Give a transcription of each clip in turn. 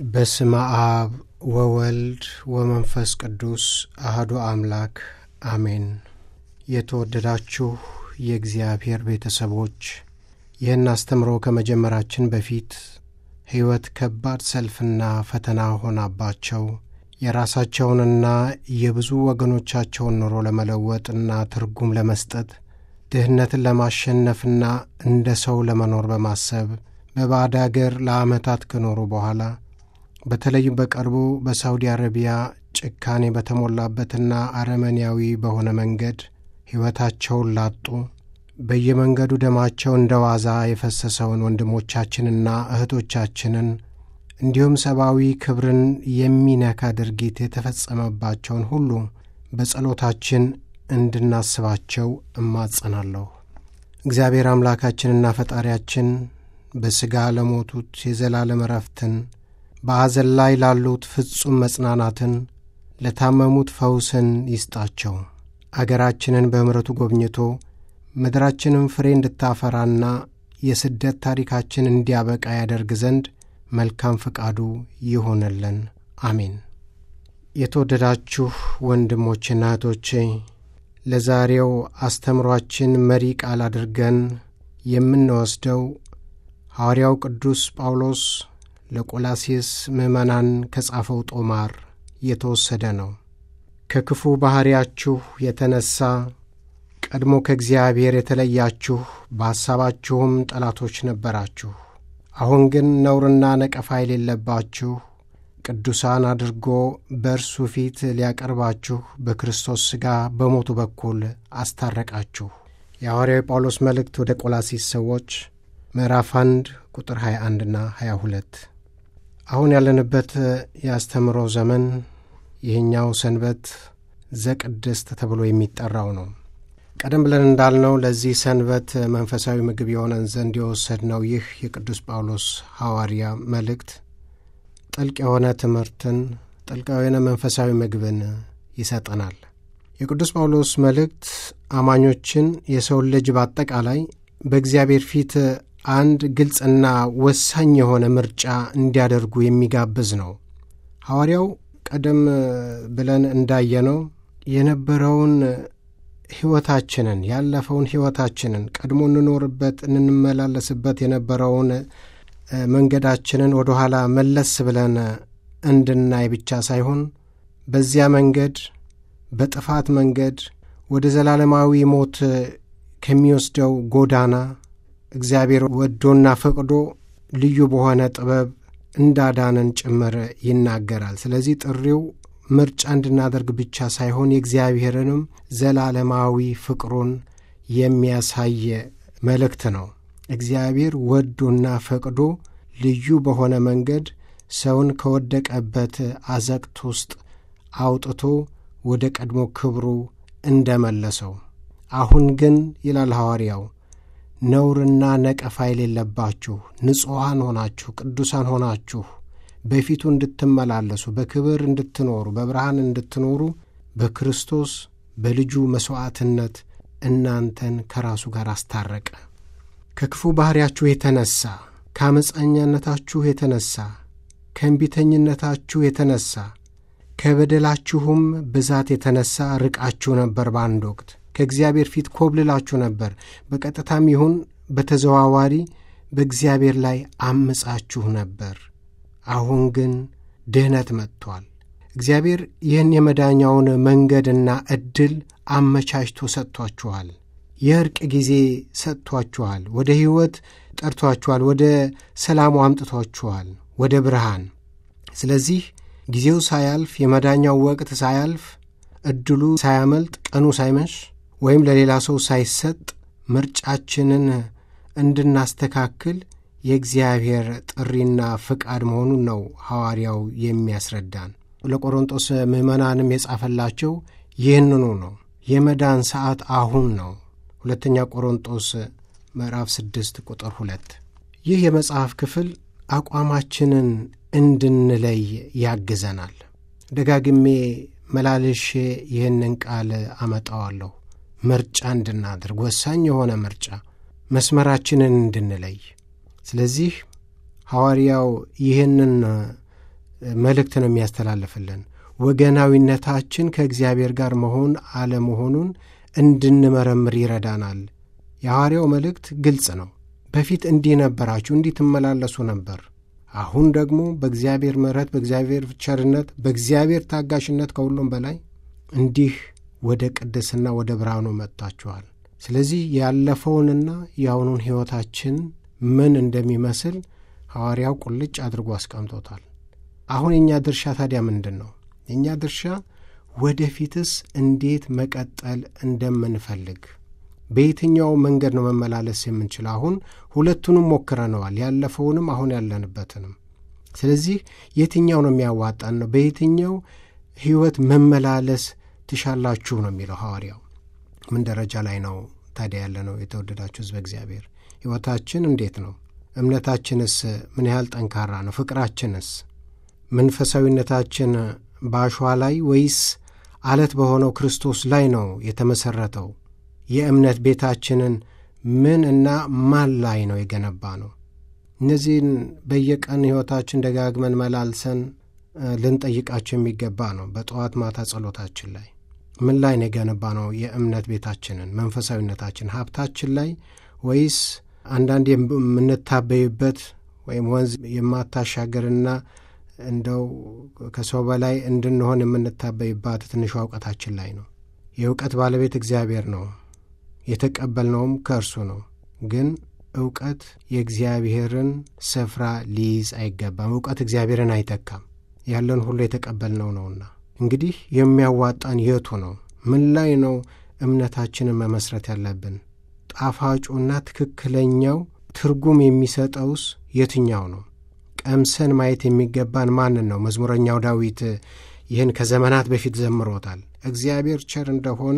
በስመ አብ ወወልድ ወመንፈስ ቅዱስ አህዱ አምላክ አሜን። የተወደዳችሁ የእግዚአብሔር ቤተሰቦች ይህን አስተምሮ ከመጀመራችን በፊት ሕይወት ከባድ ሰልፍና ፈተና ሆናባቸው የራሳቸውንና የብዙ ወገኖቻቸውን ኑሮ ለመለወጥና ትርጉም ለመስጠት ድህነትን ለማሸነፍና እንደ ሰው ለመኖር በማሰብ በባዕድ አገር ለዓመታት ከኖሩ በኋላ በተለይም በቅርቡ በሳውዲ አረቢያ ጭካኔ በተሞላበትና አረመኔያዊ በሆነ መንገድ ሕይወታቸውን ላጡ በየመንገዱ ደማቸው እንደ ዋዛ የፈሰሰውን ወንድሞቻችንና እህቶቻችንን እንዲሁም ሰብአዊ ክብርን የሚነካ ድርጊት የተፈጸመባቸውን ሁሉ በጸሎታችን እንድናስባቸው እማጸናለሁ። እግዚአብሔር አምላካችንና ፈጣሪያችን በሥጋ ለሞቱት የዘላለም ዕረፍትን፣ በሐዘን ላይ ላሉት ፍጹም መጽናናትን፣ ለታመሙት ፈውስን ይስጣቸው። አገራችንን በምሕረቱ ጎብኝቶ ምድራችንም ፍሬ እንድታፈራና የስደት ታሪካችን እንዲያበቃ ያደርግ ዘንድ መልካም ፈቃዱ ይሆንልን። አሜን። የተወደዳችሁ ወንድሞችና እህቶቼ ለዛሬው አስተምሯችን መሪ ቃል አድርገን የምንወስደው ሐዋርያው ቅዱስ ጳውሎስ ለቆላሴስ ምዕመናን ከጻፈው ጦማር የተወሰደ ነው። ከክፉ ባሕርያችሁ የተነሣ ቀድሞ ከእግዚአብሔር የተለያችሁ በሐሳባችሁም ጠላቶች ነበራችሁ። አሁን ግን ነውርና ነቀፋ የሌለባችሁ ቅዱሳን አድርጎ በእርሱ ፊት ሊያቀርባችሁ በክርስቶስ ሥጋ በሞቱ በኩል አስታረቃችሁ። የሐዋርያው ጳውሎስ መልእክት ወደ ቆላሲስ ሰዎች ምዕራፍ 1 ቁጥር 21ና 22። አሁን ያለንበት የአስተምሮ ዘመን ይህኛው ሰንበት ዘቅድስት ተብሎ የሚጠራው ነው። ቀደም ብለን እንዳልነው ለዚህ ሰንበት መንፈሳዊ ምግብ የሆነን ዘንድ የወሰድነው ይህ የቅዱስ ጳውሎስ ሐዋርያ መልእክት ጥልቅ የሆነ ትምህርትን፣ ጥልቅ የሆነ መንፈሳዊ ምግብን ይሰጠናል። የቅዱስ ጳውሎስ መልእክት አማኞችን የሰውን ልጅ በአጠቃላይ በእግዚአብሔር ፊት አንድ ግልጽና ወሳኝ የሆነ ምርጫ እንዲያደርጉ የሚጋብዝ ነው። ሐዋርያው ቀደም ብለን እንዳየነው የነበረውን ሕይወታችንን ያለፈውን ሕይወታችንን ቀድሞ እንኖርበት እንመላለስበት የነበረውን መንገዳችንን ወደ ኋላ መለስ ብለን እንድናይ ብቻ ሳይሆን በዚያ መንገድ በጥፋት መንገድ ወደ ዘላለማዊ ሞት ከሚወስደው ጎዳና እግዚአብሔር ወዶና ፈቅዶ ልዩ በሆነ ጥበብ እንዳዳነን ጭምር ይናገራል። ስለዚህ ጥሪው ምርጫ እንድናደርግ ብቻ ሳይሆን የእግዚአብሔርንም ዘላለማዊ ፍቅሩን የሚያሳይ መልእክት ነው። እግዚአብሔር ወዶና ፈቅዶ ልዩ በሆነ መንገድ ሰውን ከወደቀበት አዘቅት ውስጥ አውጥቶ ወደ ቀድሞ ክብሩ እንደመለሰው፣ አሁን ግን ይላል ሐዋርያው ነውርና ነቀፋ የሌለባችሁ ንጹሐን ሆናችሁ ቅዱሳን ሆናችሁ በፊቱ እንድትመላለሱ በክብር እንድትኖሩ በብርሃን እንድትኖሩ በክርስቶስ በልጁ መሥዋዕትነት እናንተን ከራሱ ጋር አስታረቀ። ከክፉ ባሕርያችሁ የተነሣ ከአመፃኛነታችሁ የተነሣ ከእንቢተኝነታችሁ የተነሣ ከበደላችሁም ብዛት የተነሣ ርቃችሁ ነበር። በአንድ ወቅት ከእግዚአብሔር ፊት ኮብልላችሁ ነበር። በቀጥታም ይሁን በተዘዋዋሪ በእግዚአብሔር ላይ አምጻችሁ ነበር። አሁን ግን ድኅነት መጥቷል። እግዚአብሔር ይህን የመዳኛውን መንገድና ዕድል አመቻችቶ ሰጥቷችኋል። የእርቅ ጊዜ ሰጥቷችኋል። ወደ ሕይወት ጠርቷችኋል። ወደ ሰላሙ አምጥቷችኋል፣ ወደ ብርሃን። ስለዚህ ጊዜው ሳያልፍ የመዳኛው ወቅት ሳያልፍ ዕድሉ ሳያመልጥ ቀኑ ሳይመሽ ወይም ለሌላ ሰው ሳይሰጥ ምርጫችንን እንድናስተካክል የእግዚአብሔር ጥሪና ፍቃድ መሆኑን ነው ሐዋርያው የሚያስረዳን። ለቆሮንጦስ ምዕመናንም የጻፈላቸው ይህንኑ ነው። የመዳን ሰዓት አሁን ነው። ሁለተኛ ቆሮንጦስ ምዕራፍ ስድስት ቁጥር ሁለት ይህ የመጽሐፍ ክፍል አቋማችንን እንድንለይ ያግዘናል። ደጋግሜ መላልሼ ይህንን ቃል አመጣዋለሁ። ምርጫ እንድናደርግ ወሳኝ የሆነ ምርጫ መስመራችንን እንድንለይ። ስለዚህ ሐዋርያው ይህንን መልእክት ነው የሚያስተላልፍልን። ወገናዊነታችን ከእግዚአብሔር ጋር መሆን አለመሆኑን እንድንመረምር ይረዳናል። የሐዋርያው መልእክት ግልጽ ነው። በፊት እንዲህ ነበራችሁ፣ እንዲህ ትመላለሱ ነበር። አሁን ደግሞ በእግዚአብሔር ምሕረት፣ በእግዚአብሔር ቸርነት፣ በእግዚአብሔር ታጋሽነት ከሁሉም በላይ እንዲህ ወደ ቅድስና ወደ ብርሃኑ መጥታችኋል። ስለዚህ ያለፈውንና የአሁኑን ሕይወታችን ምን እንደሚመስል ሐዋርያው ቁልጭ አድርጎ አስቀምጦታል። አሁን የእኛ ድርሻ ታዲያ ምንድን ነው? የእኛ ድርሻ ወደፊትስ እንዴት መቀጠል እንደምንፈልግ በየትኛው መንገድ ነው መመላለስ የምንችል? አሁን ሁለቱንም ሞክረነዋል፣ ያለፈውንም አሁን ያለንበትንም። ስለዚህ የትኛው ነው የሚያዋጣን ነው? በየትኛው ሕይወት መመላለስ ትሻላችሁ ነው የሚለው ሐዋርያው። ምን ደረጃ ላይ ነው ታዲያ ያለ ነው? የተወደዳችሁ ሕዝበ እግዚአብሔር ሕይወታችን እንዴት ነው? እምነታችንስ ምን ያህል ጠንካራ ነው? ፍቅራችንስ መንፈሳዊነታችን በአሸዋ ላይ ወይስ አለት በሆነው ክርስቶስ ላይ ነው የተመሠረተው? የእምነት ቤታችንን ምን እና ማን ላይ ነው የገነባ ነው? እነዚህን በየቀን ሕይወታችን ደጋግመን መላልሰን ልንጠይቃቸው የሚገባ ነው። በጠዋት ማታ ጸሎታችን ላይ ምን ላይ ነው የገነባ ነው የእምነት ቤታችንን መንፈሳዊነታችን ሀብታችን ላይ ወይስ አንዳንድ የምንታበይበት ወይም ወንዝ የማታሻገርና እንደው ከሰው በላይ እንድንሆን የምንታበይባት ትንሿ እውቀታችን ላይ ነው። የእውቀት ባለቤት እግዚአብሔር ነው። የተቀበልነውም ከእርሱ ነው። ግን እውቀት የእግዚአብሔርን ስፍራ ሊይዝ አይገባም። እውቀት እግዚአብሔርን አይተካም። ያለን ሁሉ የተቀበልነው ነውና እንግዲህ የሚያዋጣን የቱ ነው? ምን ላይ ነው እምነታችንን መመስረት ያለብን? ጣፋጩና ትክክለኛው ትርጉም የሚሰጠውስ የትኛው ነው? ቀምሰን ማየት የሚገባን ማንን ነው? መዝሙረኛው ዳዊት ይህን ከዘመናት በፊት ዘምሮታል። እግዚአብሔር ቸር እንደሆነ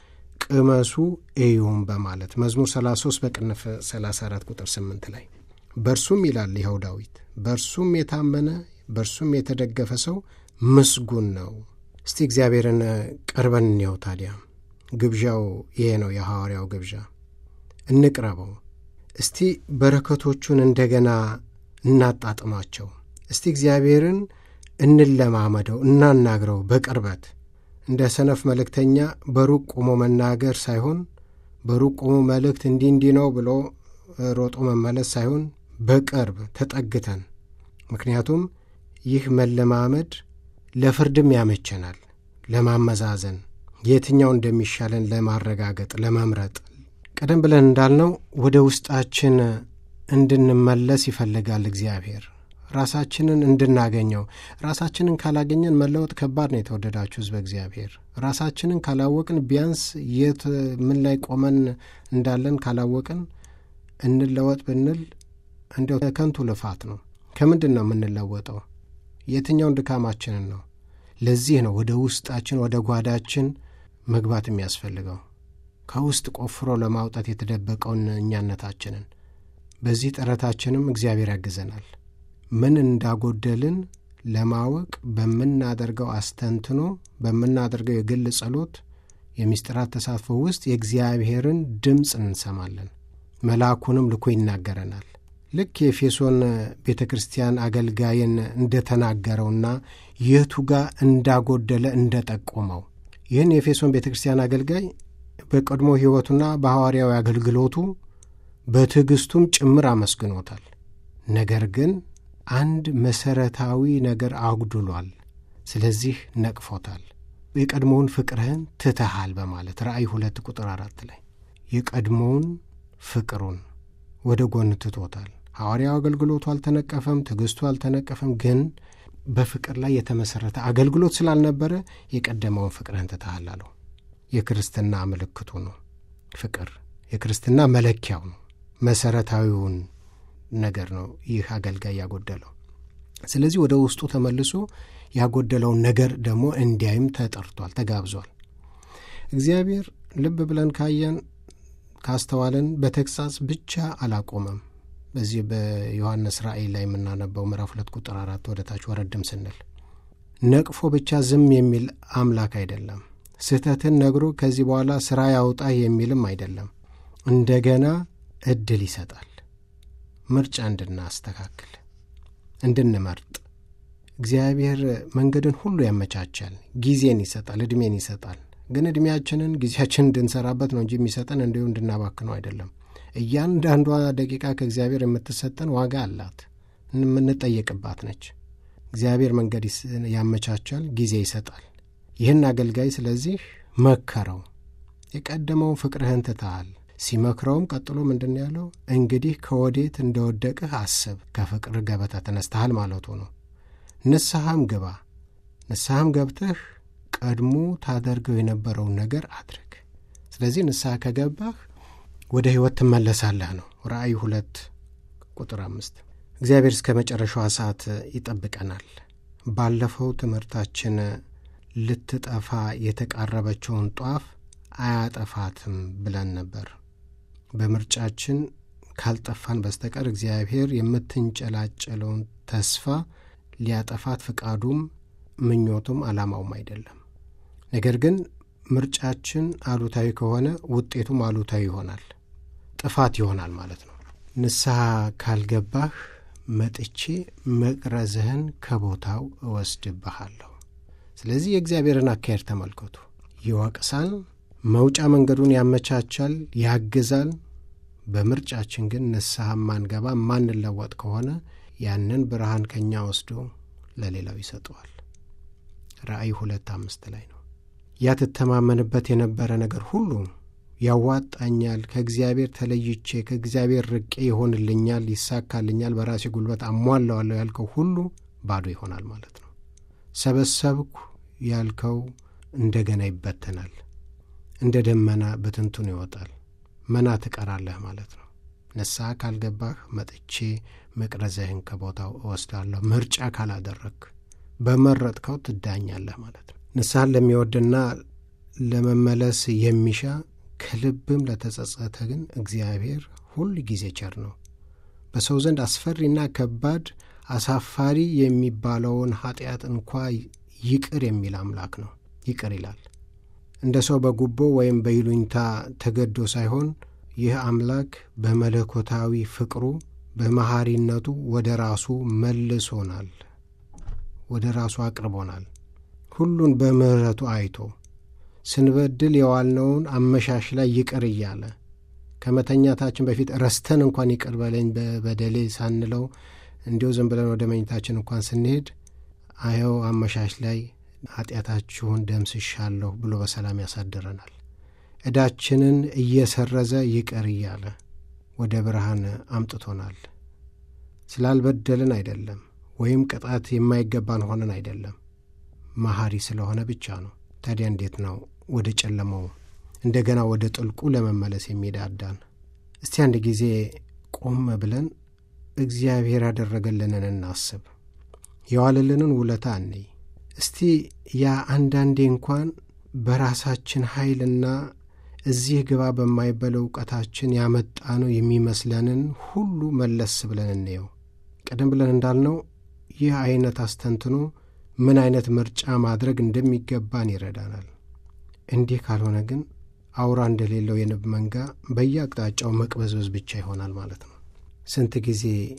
ቅመሱ እዩም በማለት መዝሙር 33 በቅንፍ 34 ቁጥር 8 ላይ በእርሱም ይላል ይኸው ዳዊት በእርሱም የታመነ በእርሱም የተደገፈ ሰው ምስጉን ነው። እስቲ እግዚአብሔርን ቀርበን እንየው። ታዲያ ግብዣው ይሄ ነው፣ የሐዋርያው ግብዣ። እንቅረበው። እስቲ በረከቶቹን እንደገና እናጣጥማቸው። እስቲ እግዚአብሔርን እንለማመደው፣ እናናግረው በቅርበት እንደ ሰነፍ መልእክተኛ በሩቅ ቆሞ መናገር ሳይሆን በሩቅ ቆሞ መልእክት እንዲህ እንዲህ ነው ብሎ ሮጦ መመለስ ሳይሆን በቅርብ ተጠግተን ምክንያቱም ይህ መለማመድ ለፍርድም ያመቸናል፣ ለማመዛዘን የትኛው እንደሚሻለን ለማረጋገጥ፣ ለመምረጥ። ቀደም ብለን እንዳልነው ወደ ውስጣችን እንድንመለስ ይፈልጋል እግዚአብሔር ራሳችንን እንድናገኘው። ራሳችንን ካላገኘን መለወጥ ከባድ ነው። የተወደዳችሁ ሕዝበ እግዚአብሔር ራሳችንን ካላወቅን ቢያንስ የት ምን ላይ ቆመን እንዳለን ካላወቅን እንለወጥ ብንል እንዲያው ከንቱ ልፋት ነው። ከምንድን ነው የምንለወጠው? የትኛውን ድካማችንን ነው? ለዚህ ነው ወደ ውስጣችን ወደ ጓዳችን መግባት የሚያስፈልገው ከውስጥ ቆፍሮ ለማውጣት የተደበቀውን እኛነታችንን። በዚህ ጥረታችንም እግዚአብሔር ያግዘናል። ምን እንዳጎደልን ለማወቅ በምናደርገው አስተንትኖ በምናደርገው የግል ጸሎት፣ የምስጢራት ተሳትፎ ውስጥ የእግዚአብሔርን ድምፅ እንሰማለን። መልአኩንም ልኮ ይናገረናል። ልክ የኤፌሶን ቤተ ክርስቲያን አገልጋይን እንደተናገረውና የቱ ጋር እንዳጎደለ እንደጠቆመው ይህን የኤፌሶን ቤተ ክርስቲያን አገልጋይ በቀድሞ ሕይወቱና በሐዋርያዊ አገልግሎቱ በትዕግሥቱም ጭምር አመስግኖታል። ነገር ግን አንድ መሠረታዊ ነገር አጉድሏል። ስለዚህ ነቅፎታል። የቀድሞውን ፍቅርህን ትተሃል በማለት ራእይ ሁለት ቁጥር አራት ላይ የቀድሞውን ፍቅሩን ወደ ጎን ትቶታል። ሐዋርያው አገልግሎቱ አልተነቀፈም፣ ትዕግሥቱ አልተነቀፈም። ግን በፍቅር ላይ የተመሠረተ አገልግሎት ስላልነበረ የቀደመውን ፍቅርህን ትተሃል አለው። የክርስትና ምልክቱ ነው ፍቅር። የክርስትና መለኪያው ነው። መሠረታዊውን ነገር ነው ይህ አገልጋይ ያጎደለው። ስለዚህ ወደ ውስጡ ተመልሶ ያጎደለውን ነገር ደግሞ እንዲያይም ተጠርቷል፣ ተጋብዟል። እግዚአብሔር ልብ ብለን ካየን ካስተዋልን በተግሣጽ ብቻ አላቆመም። በዚህ በዮሐንስ ራእይ ላይ የምናነበው ምዕራፍ ሁለት ቁጥር አራት ወደ ታች ወረድም ስንል ነቅፎ ብቻ ዝም የሚል አምላክ አይደለም። ስህተትን ነግሮ ከዚህ በኋላ ሥራ ያውጣህ የሚልም አይደለም። እንደገና ዕድል ይሰጣል። ምርጫ እንድናስተካክል፣ እንድንመርጥ፣ እግዚአብሔር መንገድን ሁሉ ያመቻቻል፣ ጊዜን ይሰጣል፣ ዕድሜን ይሰጣል። ግን ዕድሜያችንን ጊዜያችንን እንድንሰራበት ነው እንጂ የሚሰጠን እንዲሁ እንድናባክነው አይደለም። እያንዳንዷ ደቂቃ ከእግዚአብሔር የምትሰጠን ዋጋ አላት፣ የምንጠየቅባት ነች። እግዚአብሔር መንገድ ያመቻቻል፣ ጊዜ ይሰጣል። ይህን አገልጋይ ስለዚህ መከረው። የቀደመውን ፍቅርህን ትተሃል። ሲመክረውም ቀጥሎ ምንድን ያለው? እንግዲህ ከወዴት እንደወደቅህ አስብ፣ ከፍቅር ገበታ ተነስተሃል ማለቱ ነው። ንስሐም ግባ። ንስሐም ገብተህ ቀድሞ ታደርገው የነበረውን ነገር አድርግ። ስለዚህ ንስሐ ከገባህ ወደ ሕይወት ትመለሳለህ ነው። ራእይ ሁለት ቁጥር አምስት እግዚአብሔር እስከ መጨረሻዋ ሰዓት ይጠብቀናል። ባለፈው ትምህርታችን ልትጠፋ የተቃረበችውን ጧፍ አያጠፋትም ብለን ነበር። በምርጫችን ካልጠፋን በስተቀር እግዚአብሔር የምትንጨላጨለውን ተስፋ ሊያጠፋት ፍቃዱም ምኞቱም ዓላማውም አይደለም። ነገር ግን ምርጫችን አሉታዊ ከሆነ ውጤቱም አሉታዊ ይሆናል፣ ጥፋት ይሆናል ማለት ነው። ንስሐ ካልገባህ መጥቼ መቅረዝህን ከቦታው እወስድብሃለሁ። ስለዚህ የእግዚአብሔርን አካሄድ ተመልከቱ። ይወቅሳል፣ መውጫ መንገዱን ያመቻቻል፣ ያግዛል። በምርጫችን ግን ንስሐ ማንገባ ማንለወጥ ከሆነ ያንን ብርሃን ከእኛ ወስዶ ለሌላው ይሰጠዋል። ራእይ ሁለት አምስት ላይ ነው። ያ ትተማመንበት የነበረ ነገር ሁሉ ያዋጣኛል፣ ከእግዚአብሔር ተለይቼ ከእግዚአብሔር ርቄ ይሆንልኛል፣ ይሳካልኛል፣ በራሴ ጉልበት አሟላዋለሁ ያልከው ሁሉ ባዶ ይሆናል ማለት ነው። ሰበሰብኩ ያልከው እንደገና ይበተናል፣ እንደ ደመና በትንቱን ይወጣል፣ መና ትቀራለህ ማለት ነው። ንስሐ ካልገባህ መጥቼ መቅረዝህን ከቦታው እወስዳለሁ። ምርጫ ካላደረግ በመረጥከው ትዳኛለህ ማለት ነው። ንስሐን ለሚወድና ለመመለስ የሚሻ ከልብም ለተጸጸተ ግን እግዚአብሔር ሁል ጊዜ ቸር ነው። በሰው ዘንድ አስፈሪና ከባድ አሳፋሪ የሚባለውን ኃጢአት እንኳ ይቅር የሚል አምላክ ነው። ይቅር ይላል። እንደ ሰው በጉቦ ወይም በይሉኝታ ተገዶ ሳይሆን ይህ አምላክ በመለኮታዊ ፍቅሩ በመሐሪነቱ ወደ ራሱ መልሶናል፣ ወደ ራሱ አቅርቦናል። ሁሉን በምሕረቱ አይቶ ስንበድል የዋልነውን አመሻሽ ላይ ይቅር እያለ ከመተኛታችን በፊት ረስተን እንኳን ይቅር በለኝ በበደሌ ሳንለው እንዲሁ ዝም ብለን ወደ መኝታችን እንኳን ስንሄድ አየው አመሻሽ ላይ ኃጢአታችሁን ደምስሻለሁ ብሎ በሰላም ያሳድረናል። ዕዳችንን እየሰረዘ ይቅር እያለ ወደ ብርሃን አምጥቶናል። ስላልበደልን አይደለም፣ ወይም ቅጣት የማይገባን ሆነን አይደለም፣ መሐሪ ስለሆነ ብቻ ነው። ታዲያ እንዴት ነው ወደ ጨለማው እንደገና ወደ ጥልቁ ለመመለስ የሚዳዳን? እስቲ አንድ ጊዜ ቆም ብለን እግዚአብሔር ያደረገልንን እናስብ። የዋለልንን ውለታ እንይ። እስቲ ያ አንዳንዴ እንኳን በራሳችን ኃይልና እዚህ ግባ በማይበለው እውቀታችን ያመጣ ነው የሚመስለንን ሁሉ መለስ ብለን እንየው። ቀደም ብለን እንዳልነው ይህ አይነት አስተንትኖ ምን አይነት ምርጫ ማድረግ እንደሚገባን ይረዳናል። እንዲህ ካልሆነ ግን አውራ እንደሌለው የንብ መንጋ በየአቅጣጫው መቅበዝበዝ ብቻ ይሆናል ማለት ነው። ስንት ጊዜ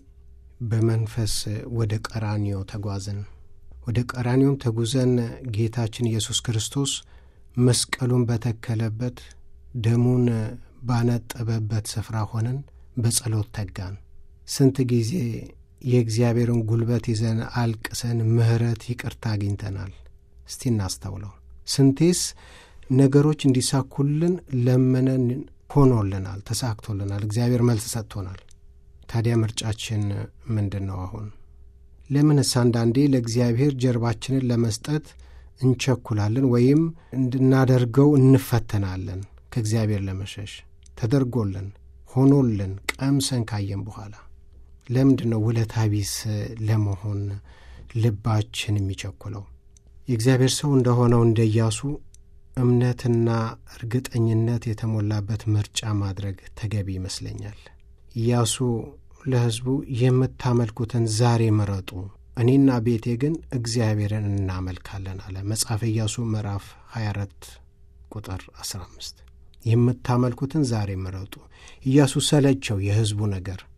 በመንፈስ ወደ ቀራኒዮ ተጓዝን። ወደ ቀራኒዮም ተጉዘን ጌታችን ኢየሱስ ክርስቶስ መስቀሉን በተከለበት ደሙን ባነጠበበት ስፍራ ሆነን በጸሎት ተጋን። ስንት ጊዜ የእግዚአብሔርን ጉልበት ይዘን አልቅሰን ምሕረት ይቅርታ አግኝተናል። እስቲ እናስተውለው። ስንቴስ ነገሮች እንዲሳኩልን ለምነን ሆኖልናል፣ ተሳክቶልናል፣ እግዚአብሔር መልስ ሰጥቶናል። ታዲያ ምርጫችን ምንድን ነው? አሁን ለምንስ አንዳንዴ ለእግዚአብሔር ጀርባችንን ለመስጠት እንቸኩላለን ወይም እንድናደርገው እንፈተናለን? ከእግዚአብሔር ለመሸሽ ተደርጎልን ሆኖልን ቀምሰን ካየን በኋላ ለምንድን ነው ውለታ ቢስ ለመሆን ልባችን የሚቸኩለው? የእግዚአብሔር ሰው እንደሆነው እንደ ኢያሱ እምነትና እርግጠኝነት የተሞላበት ምርጫ ማድረግ ተገቢ ይመስለኛል። ኢያሱ ለሕዝቡ የምታመልኩትን ዛሬ ምረጡ፣ እኔና ቤቴ ግን እግዚአብሔርን እናመልካለን አለ። መጽሐፈ ኢያሱ ምዕራፍ 24 ቁጥር 15 የምታመልኩትን ዛሬ ምረጡ። ኢያሱ ሰለቸው የሕዝቡ ነገር።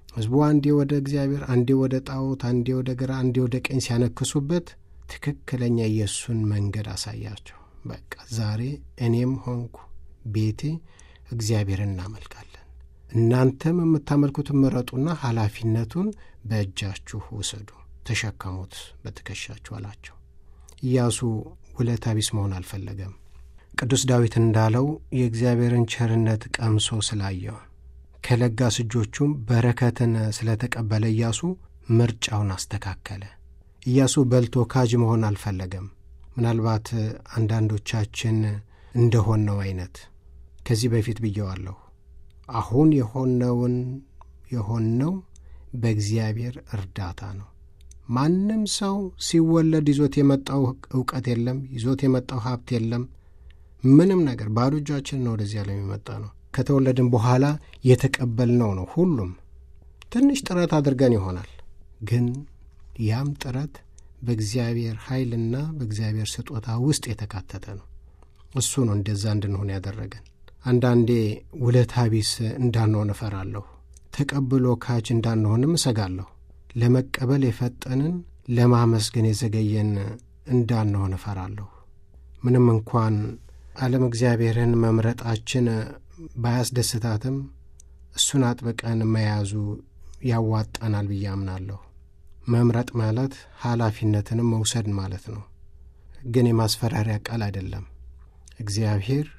ሕዝቡ አንዴ ወደ እግዚአብሔር፣ አንዴ ወደ ጣዖት፣ አንዴ ወደ ግራ፣ አንዴ ወደ ቀኝ ሲያነክሱበት ትክክለኛ የእሱን መንገድ አሳያቸው። በቃ ዛሬ እኔም ሆንኩ ቤቴ እግዚአብሔር እናመልካለን። እናንተም የምታመልኩትን ምረጡና ኃላፊነቱን በእጃችሁ ውሰዱ፣ ተሸከሙት በትከሻችሁ አላቸው። ኢያሱ ውለታ ቢስ መሆን አልፈለገም። ቅዱስ ዳዊት እንዳለው የእግዚአብሔርን ቸርነት ቀምሶ ስላየው ከለጋስ እጆቹም በረከትን ስለተቀበለ ኢያሱ ምርጫውን አስተካከለ። ኢያሱ በልቶ ካጅ መሆን አልፈለገም። ምናልባት አንዳንዶቻችን እንደሆነው አይነት ከዚህ በፊት ብየዋለሁ። አሁን የሆነውን የሆነው በእግዚአብሔር እርዳታ ነው። ማንም ሰው ሲወለድ ይዞት የመጣው እውቀት የለም፣ ይዞት የመጣው ሀብት የለም። ምንም ነገር ባዶ እጃችን ነው ወደዚህ ዓለም የመጣ ነው። ከተወለድን በኋላ የተቀበልነው ነው። ሁሉም ትንሽ ጥረት አድርገን ይሆናል፣ ግን ያም ጥረት በእግዚአብሔር ኃይልና በእግዚአብሔር ስጦታ ውስጥ የተካተተ ነው። እሱ ነው እንደዛ እንድንሆን ያደረገን። አንዳንዴ ውለታ ቢስ እንዳንሆን እፈራለሁ። ተቀብሎ ካጅ እንዳንሆንም እሰጋለሁ። ለመቀበል የፈጠንን ለማመስገን የዘገየን እንዳንሆን እፈራለሁ። ምንም እንኳን ዓለም እግዚአብሔርን መምረጣችን ባያስደስታትም እሱን አጥብቀን መያዙ ያዋጣናል ብዬ አምናለሁ። መምረጥ ማለት ኃላፊነትንም መውሰድ ማለት ነው። ግን የማስፈራሪያ ቃል አይደለም። እግዚአብሔር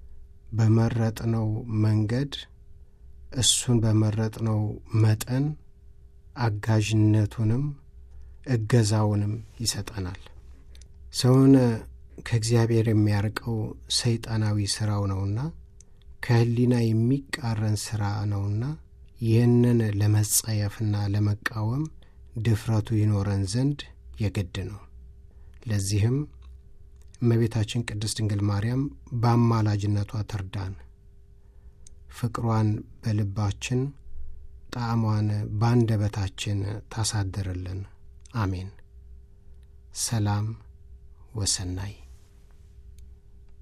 በመረጥነው መንገድ እሱን በመረጥነው መጠን አጋዥነቱንም እገዛውንም ይሰጠናል። ሰውን ከእግዚአብሔር የሚያርቀው ሰይጣናዊ ሥራው ነውና ከሕሊና የሚቃረን ሥራ ነውና ይህንን ለመጸየፍና ለመቃወም ድፍረቱ ይኖረን ዘንድ የግድ ነው። ለዚህም እመቤታችን ቅድስት ድንግል ማርያም በአማላጅነቷ ትርዳን። ፍቅሯን በልባችን ጣዕሟን በአንደበታችን ታሳድርልን። አሜን። ሰላም ወሰናይ